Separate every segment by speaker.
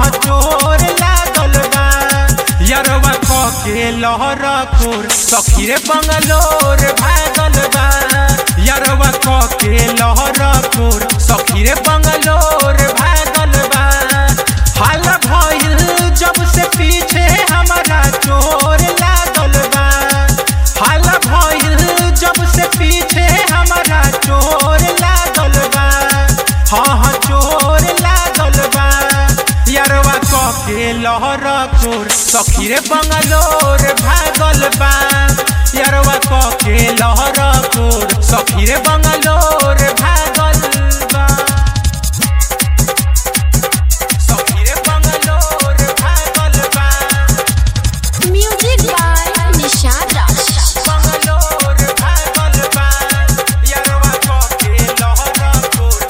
Speaker 1: चोर लागल बा यरवा क के लहर कोर सखी रे बंगलोर भागल बा यरवा क के लहर कोर सखी रे बंगलोर भागल बा हाल भइल जब से पीछे हमारा चोर लागल बा हाल भइल जब से पीछे हमारा चोर लागल बा हाँ हाँ चोर लागल बा यरवा क के लहर चोर सखी रे बंगलोर भागल बा यरवा क के लहर चोर सखी रे बंगलोर भागल बा सखी रे बंगलोर भागल बा
Speaker 2: Music by Nishad Raj.
Speaker 1: Bangalore भागल बा यरवा क के लहर चोर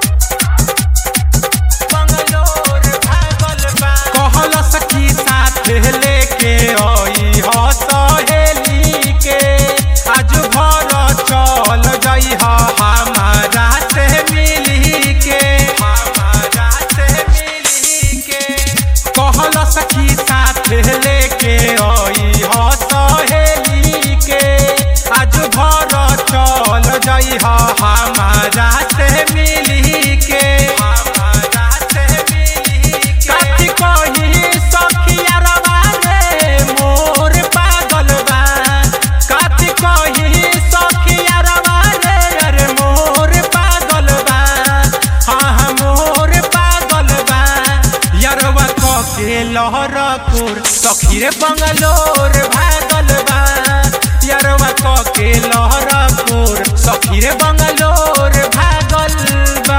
Speaker 1: बंगलोर भागल बा कहल सखी साथ लेके आई ह सहेली के आज भर चल जई ह हमारा से मिली के हमारा से मिली के कहल सखी साथ लेके आई ह सहेली के आज भर चल जई ह हमारा से मिली के हमारा से मिली के कथी कही सखिया रवा रे मोर पागल बा कथी कही सखिया रवा रे अरे मोर पागल बा हाँ हाँ मोर पागल बा यरवा क के लहर कोर सखी रे बंगलोर भागल बा यरवा क के लहर कोर सखी रे बंगलोर भागल बा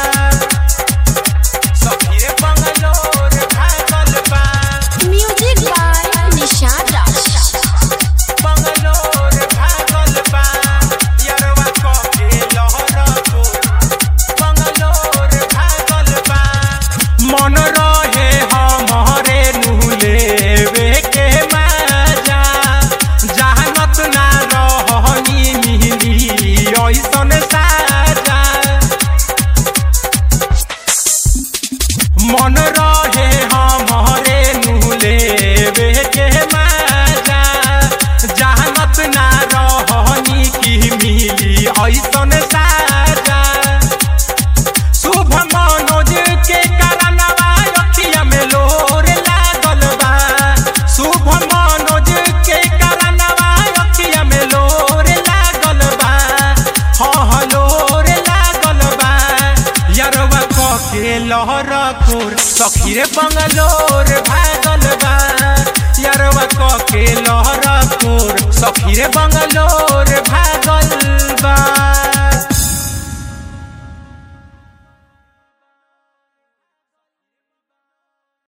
Speaker 1: सखी रे बंगलोर भागल बा
Speaker 2: Music by Nishad Raj.
Speaker 1: Bangalore भागल बा यरवा क के लहर कोर बंगलोर भागल बा मन रहे हमरे नुलेवे के मजा जहानत ना रहनी मिली ऐसन साजा मन रहे हमरे नुलेवे के मजा जहानत ना रहनी की मिली ऐसन साजा शुभ मनोज के करनवा अखिया में लोर लागल बा शुभ मनोज के करनवा अखिया में लोर लागल बा हाँ हाँ लोर लागल बा यरवा क के लहर कोर सखी रे बंगलोर भागल बा यरवा क के